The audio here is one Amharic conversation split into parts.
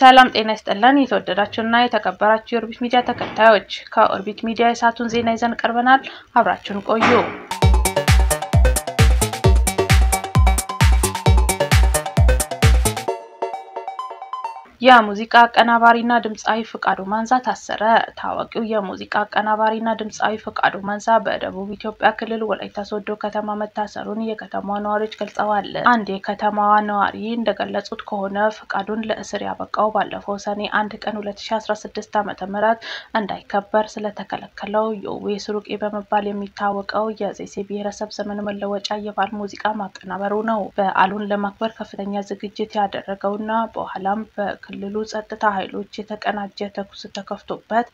ሰላም ጤና ይስጥልን። የተወደዳችሁና የተከበራችሁ የኦርቢት ሚዲያ ተከታዮች ከኦርቢት ሚዲያ የሰዓቱን ዜና ይዘን ቀርበናል። አብራችሁን ቆዩ። የሙዚቃ አቀናባሪና ድምፃዊ ፍቃዱ ማንዛ ታሰረ። ታዋቂው የሙዚቃ አቀናባሪና ድምፃዊ ፍቃዱ ማንዛ በደቡብ ኢትዮጵያ ክልል ወላይታ ሶዶ ከተማ መታሰሩን የከተማዋ ነዋሪዎች ገልጸዋል። አንድ የከተማዋ ነዋሪ እንደገለጹት ከሆነ ፍቃዱን ለእስር ያበቃው ባለፈው ሰኔ አንድ ቀን 2016 ዓ.ም እንዳይከበር ስለተከለከለው የውቤ ስሩቄ በመባል የሚታወቀው የዘይሴ ብሔረሰብ ዘመን መለወጫ የበዓል ሙዚቃ ማቀናበሩ ነው። በዓሉን ለማክበር ከፍተኛ ዝግጅት ያደረገውና በኋላም በክልሉ ጸጥታ ኃይሎች የተቀናጀ ተኩስ ተከፍቶበት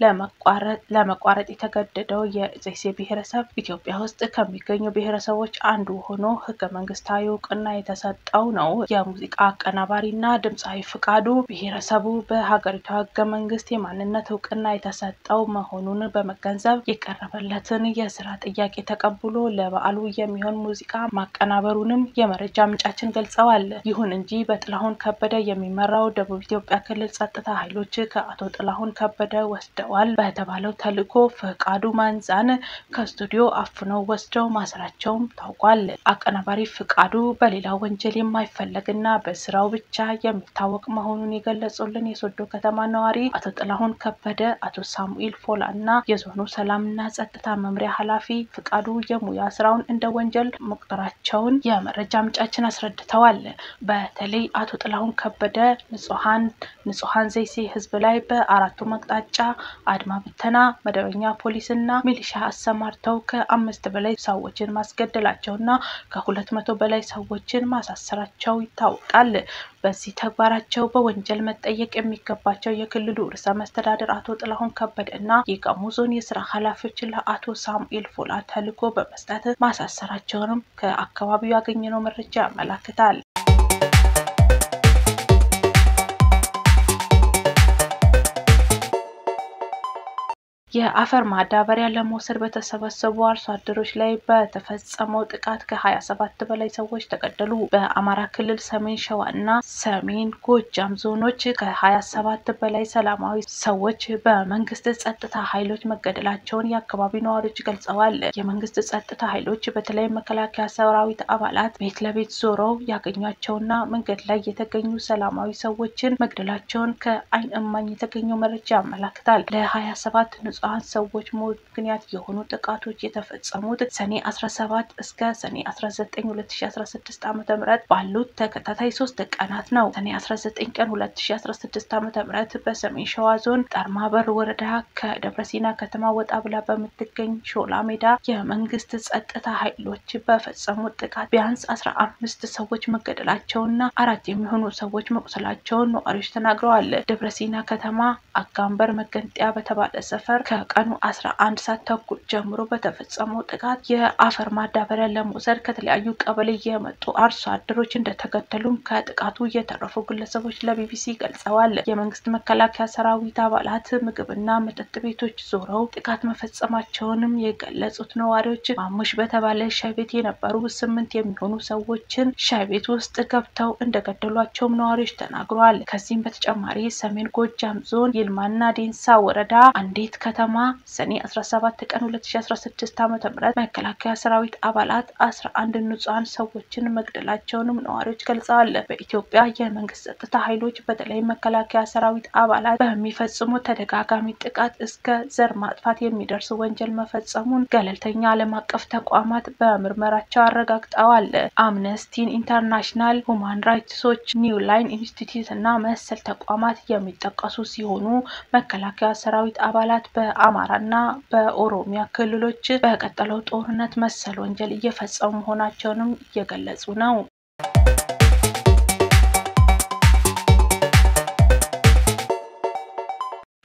ለመቋረጥ የተገደደው የዘይሴ ብሔረሰብ ኢትዮጵያ ውስጥ ከሚገኙ ብሔረሰቦች አንዱ ሆኖ ሕገ መንግስታዊ እውቅና የተሰጠው ነው። የሙዚቃ አቀናባሪና ድምፃዊ ፍቃዱ ብሔረሰቡ በሀገሪቷ ሕገ መንግስት የማንነት እውቅና የተሰጠው መሆኑን በመገንዘብ የቀረበለትን የስራ ጥያቄ ተቀብሎ ለበዓሉ የሚሆን ሙዚቃ ማቀናበሩንም የመረጃ ምንጫችን ገልጸዋል። ይሁን እንጂ በጥላሁን ከበደ የሚመራው ደቡብ ኢትዮጵያ ክልል ጸጥታ ኃይሎች ከአቶ ጥላሁን ከበደ ወስደዋል በተባለው ተልዕኮ ፍቃዱ ማንዛን ከስቱዲዮ አፍነው ወስደው ማሰራቸውም ታውቋል። አቀናባሪ ፍቃዱ በሌላ ወንጀል የማይፈለግና በስራው ብቻ የሚታወቅ መሆኑን የገለጹልን የሶዶ ከተማ ነዋሪ አቶ ጥላሁን ከበደ፣ አቶ ሳሙኤል ፎላ እና የዞኑ ሰላምና ጸጥታ መምሪያ ኃላፊ ፍቃዱ የሙያ ስራውን እንደ ወንጀል መቁጠራቸውን የመረጃ ምንጫችን አስረድተዋል። በተለይ አቶ ጥላሁን ከበደ ንጹሐን ንጹሐን ዘይሴ ህዝብ ላይ በአራቱም አቅጣጫ አድማ ብተና፣ መደበኛ ፖሊስና ሚሊሻ አሰማርተው ከአምስት በላይ ሰዎችን ማስገደላቸውና ከሁለት መቶ በላይ ሰዎችን ማሳሰራቸው ይታወቃል። በዚህ ተግባራቸው በወንጀል መጠየቅ የሚገባቸው የክልሉ ርዕሰ መስተዳድር አቶ ጥላሁን ከበደ እና የጋሞ ዞን የስራ ኃላፊዎች ለአቶ ሳሙኤል ፎላ ተልዕኮ በመስጠት ማሳሰራቸውንም ከአካባቢው ያገኘነው መረጃ ያመላክታል። የአፈር ማዳበሪያ ለመውሰድ በተሰበሰቡ አርሶ አደሮች ላይ በተፈጸመው ጥቃት ከሀያ ሰባት በላይ ሰዎች ተገደሉ። በአማራ ክልል ሰሜን ሸዋ እና ሰሜን ጎጃም ዞኖች ከሀያ ሰባት በላይ ሰላማዊ ሰዎች በመንግስት ጸጥታ ኃይሎች መገደላቸውን የአካባቢው ነዋሪዎች ገልጸዋል። የመንግስት ጸጥታ ኃይሎች በተለይ መከላከያ ሰራዊት አባላት ቤት ለቤት ዞረው ያገኟቸውና መንገድ ላይ የተገኙ ሰላማዊ ሰዎችን መግደላቸውን ከአይን እማኝ የተገኘው መረጃ ያመላክታል። ለሀያ ሰባት ንጹሐን ሰዎች ሞት ምክንያት የሆኑ ጥቃቶች የተፈጸሙት ሰኔ 17 እስከ ሰኔ 19 2016 ዓ.ም ባሉት ተከታታይ ሶስት ቀናት ነው። ሰኔ 19 ቀን 2016 ዓ.ም በሰሜን ሸዋ ዞን ጠርማበር ወረዳ ከደብረሲና ከተማ ወጣ ብላ በምትገኝ ሾላ ሜዳ የመንግስት ጸጥታ ኃይሎች በፈጸሙት ጥቃት ቢያንስ 15 ሰዎች መገደላቸውና አራት የሚሆኑ ሰዎች መቁሰላቸውን ነዋሪዎች ተናግረዋል። ደብረሲና ከተማ አጋንበር መገንጠያ በተባለ ሰፈር ከቀኑ 11 ሰዓት ተኩል ጀምሮ በተፈጸመው ጥቃት የአፈር ማዳበሪያ ለመውሰድ ከተለያዩ ቀበሌ የመጡ አርሶ አደሮች እንደተገደሉም ከጥቃቱ የተረፉ ግለሰቦች ለቢቢሲ ገልጸዋል። የመንግስት መከላከያ ሰራዊት አባላት ምግብና መጠጥ ቤቶች ዞረው ጥቃት መፈጸማቸውንም የገለጹት ነዋሪዎች ማሙሽ በተባለ ሻይ ቤት የነበሩ ስምንት የሚሆኑ ሰዎችን ሻይ ቤት ውስጥ ገብተው እንደገደሏቸውም ነዋሪዎች ተናግረዋል። ከዚህም በተጨማሪ ሰሜን ጎጃም ዞን ይልማና ዴንሳ ወረዳ አንዲት ከተማ ሰኔ 17 ቀን 2016 ዓ.ም መከላከያ ሰራዊት አባላት 11 ንጹሐን ሰዎችን መግደላቸውንም ነዋሪዎች ገልጸዋል። በኢትዮጵያ የመንግስት ጸጥታ ኃይሎች በተለይ መከላከያ ሰራዊት አባላት በሚፈጽሙ ተደጋጋሚ ጥቃት እስከ ዘር ማጥፋት የሚደርስ ወንጀል መፈጸሙን ገለልተኛ ዓለም አቀፍ ተቋማት በምርመራቸው አረጋግጠዋል። አምነስቲን ኢንተርናሽናል፣ ሁማን ራይትስ ዎች፣ ኒው ላይን ኢንስቲትዩት እና መሰል ተቋማት የሚጠቀሱ ሲሆኑ መከላከያ ሰራዊት አባላት በአማራና በኦሮሚያ ክልሎች በቀጠለው ጦርነት መሰል ወንጀል እየፈጸሙ መሆናቸውንም እየገለጹ ነው።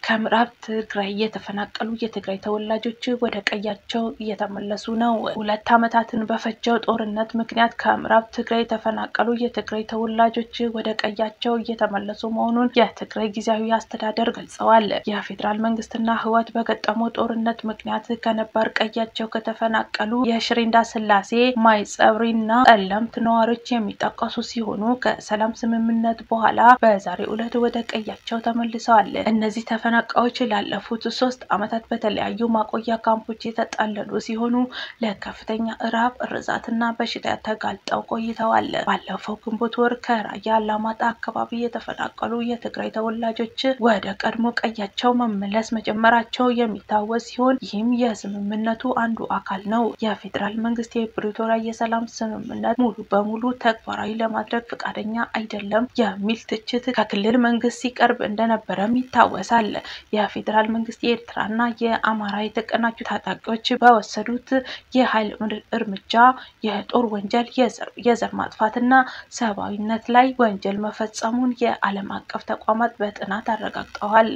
ከምዕራብ ትግራይ የተፈናቀሉ የትግራይ ተወላጆች ወደ ቀያቸው እየተመለሱ ነው። ሁለት ዓመታትን በፈጀው ጦርነት ምክንያት ከምዕራብ ትግራይ የተፈናቀሉ የትግራይ ተወላጆች ወደ ቀያቸው እየተመለሱ መሆኑን የትግራይ ጊዜያዊ አስተዳደር ገልጸዋል። የፌዴራል መንግስትና ህወሓት በገጠመው ጦርነት ምክንያት ከነባር ቀያቸው ከተፈናቀሉ የሽሬ እንዳስላሴ፣ ማይጸብሪና ጠለምት ነዋሪዎች የሚጠቀሱ ሲሆኑ ከሰላም ስምምነት በኋላ በዛሬው ዕለት ወደ ቀያቸው ተመልሰዋል። እነዚህ ተፈናቃዮች ላለፉት ሶስት ዓመታት በተለያዩ ማቆያ ካምፖች የተጠለሉ ሲሆኑ ለከፍተኛ እራብ፣ እርዛትና በሽታ ተጋልጠው ቆይተዋል። ባለፈው ግንቦት ወር ከራያ አላማጣ አካባቢ የተፈናቀሉ የትግራይ ተወላጆች ወደ ቀድሞ ቀያቸው መመለስ መጀመራቸው የሚታወስ ሲሆን ይህም የስምምነቱ አንዱ አካል ነው። የፌዴራል መንግስት የፕሪቶሪያ የሰላም ስምምነት ሙሉ በሙሉ ተግባራዊ ለማድረግ ፈቃደኛ አይደለም የሚል ትችት ከክልል መንግስት ሲቀርብ እንደነበረም ይታወሳል። የፌዴራል መንግስት የኤርትራና የአማራ የተቀናጁ ታጣቂዎች በወሰዱት የኃይል እርምጃ የጦር ወንጀል፣ የዘር ማጥፋትና ሰብአዊነት ላይ ወንጀል መፈጸሙን የዓለም አቀፍ ተቋማት በጥናት አረጋግጠዋል።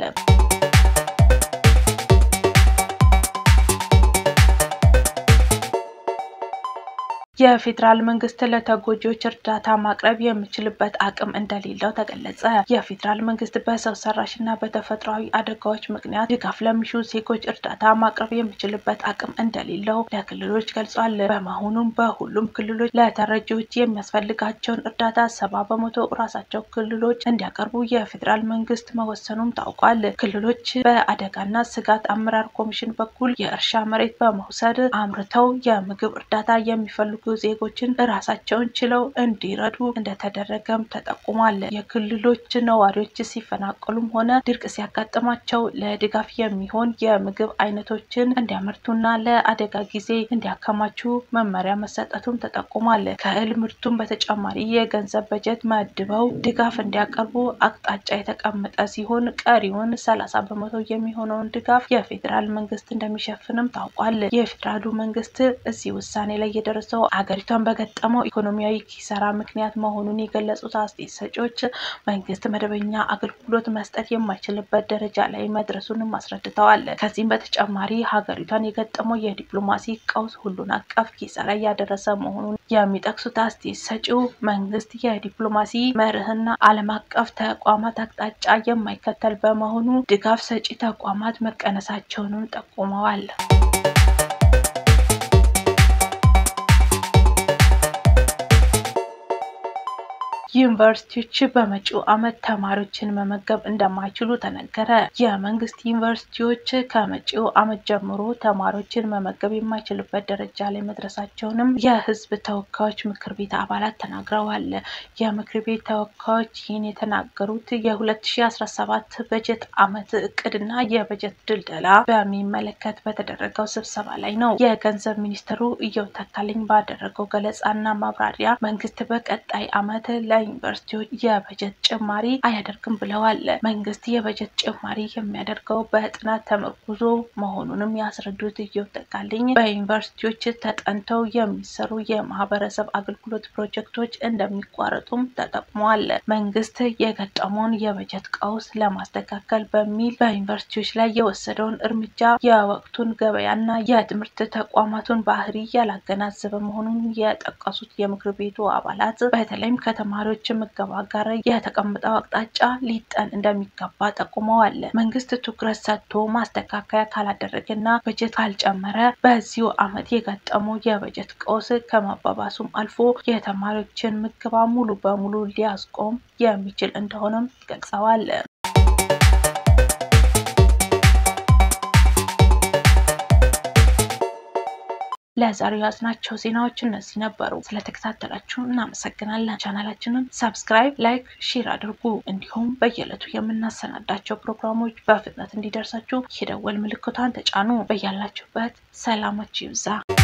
የፌዴራል መንግስት ለተጎጂዎች እርዳታ ማቅረብ የሚችልበት አቅም እንደሌለው ተገለጸ። የፌዴራል መንግስት በሰው ሰራሽና በተፈጥሯዊ አደጋዎች ምክንያት ድጋፍ ለሚሹ ዜጎች እርዳታ ማቅረብ የሚችልበት አቅም እንደሌለው ለክልሎች ገልጿል። በመሆኑም በሁሉም ክልሎች ለተረጂዎች የሚያስፈልጋቸውን እርዳታ ሰባ በመቶ ራሳቸው ክልሎች እንዲያቀርቡ የፌዴራል መንግስት መወሰኑም ታውቋል። ክልሎች በአደጋና ስጋት አመራር ኮሚሽን በኩል የእርሻ መሬት በመውሰድ አምርተው የምግብ እርዳታ የሚፈልጉ ዜጎችን ራሳቸውን ችለው እንዲረዱ እንደተደረገም ተጠቁሟል። የክልሎች ነዋሪዎች ሲፈናቀሉም ሆነ ድርቅ ሲያጋጥማቸው ለድጋፍ የሚሆን የምግብ አይነቶችን እንዲያመርቱና ለአደጋ ጊዜ እንዲያከማቹ መመሪያ መሰጠቱም ተጠቁሟል። ከእህል ምርቱም በተጨማሪ የገንዘብ በጀት መድበው ድጋፍ እንዲያቀርቡ አቅጣጫ የተቀመጠ ሲሆን ቀሪውን ሰላሳ በመቶ የሚሆነውን ድጋፍ የፌዴራል መንግስት እንደሚሸፍንም ታውቋል። የፌዴራሉ መንግስት እዚህ ውሳኔ ላይ የደረሰው ሀገሪቷን በገጠመው ኢኮኖሚያዊ ኪሳራ ምክንያት መሆኑን የገለጹት አስተያየት ሰጪዎች መንግስት መደበኛ አገልግሎት መስጠት የማይችልበት ደረጃ ላይ መድረሱንም አስረድተዋል። ከዚህም በተጨማሪ ሀገሪቷን የገጠመው የዲፕሎማሲ ቀውስ ሁሉን አቀፍ ኪሳራ እያደረሰ መሆኑን የሚጠቅሱት አስተያየት ሰጪው መንግስት የዲፕሎማሲ መርህና ዓለም አቀፍ ተቋማት አቅጣጫ የማይከተል በመሆኑ ድጋፍ ሰጪ ተቋማት መቀነሳቸውንም ጠቁመዋል። ዩኒቨርሲቲዎች በመጪው ዓመት ተማሪዎችን መመገብ እንደማይችሉ ተነገረ። የመንግስት ዩኒቨርሲቲዎች ከመጪው ዓመት ጀምሮ ተማሪዎችን መመገብ የማይችሉበት ደረጃ ላይ መድረሳቸውንም የህዝብ ተወካዮች ምክር ቤት አባላት ተናግረዋል። የምክር ቤት ተወካዮች ይህን የተናገሩት የ2017 በጀት ዓመት እቅድና የበጀት ድልደላ በሚመለከት በተደረገው ስብሰባ ላይ ነው። የገንዘብ ሚኒስትሩ እየው ተካልኝ ባደረገው ገለጻና ማብራሪያ መንግስት በቀጣይ ዓመት ዩኒቨርሲቲዎች የበጀት ጭማሪ አያደርግም ብለዋል። መንግስት የበጀት ጭማሪ የሚያደርገው በጥናት ተመርኩዞ መሆኑንም ያስረዱት እየው ተካልኝ በዩኒቨርሲቲዎች ተጠንተው የሚሰሩ የማህበረሰብ አገልግሎት ፕሮጀክቶች እንደሚቋረጡም ተጠቅሟል። መንግስት የገጠመውን የበጀት ቀውስ ለማስተካከል በሚል በዩኒቨርሲቲዎች ላይ የወሰደውን እርምጃ የወቅቱን ገበያና የትምህርት ተቋማቱን ባህሪ ያላገናዘበ መሆኑን የጠቀሱት የምክር ቤቱ አባላት በተለይም ከተማሪዎች ምገባ ጋር የተቀመጠው አቅጣጫ ሊጠን እንደሚገባ ጠቁመዋል። መንግስት ትኩረት ሰጥቶ ማስተካከያ ካላደረገና በጀት ካልጨመረ በዚሁ ዓመት የገጠመው የበጀት ቀውስ ከመባባሱም አልፎ የተማሪዎችን ምገባ ሙሉ በሙሉ ሊያስቆም የሚችል እንደሆነም ገልጸዋል። ለዛሬው ያዝናቸው ዜናዎች እነዚህ ነበሩ። ስለተከታተላችሁ እናመሰግናለን። ቻናላችንን ሰብስክራይብ፣ ላይክ፣ ሼር አድርጉ። እንዲሁም በየዕለቱ የምናሰናዳቸው ፕሮግራሞች በፍጥነት እንዲደርሳችሁ የደወል ምልክቷን ተጫኑ። በያላችሁበት ሰላማችሁ ይብዛ።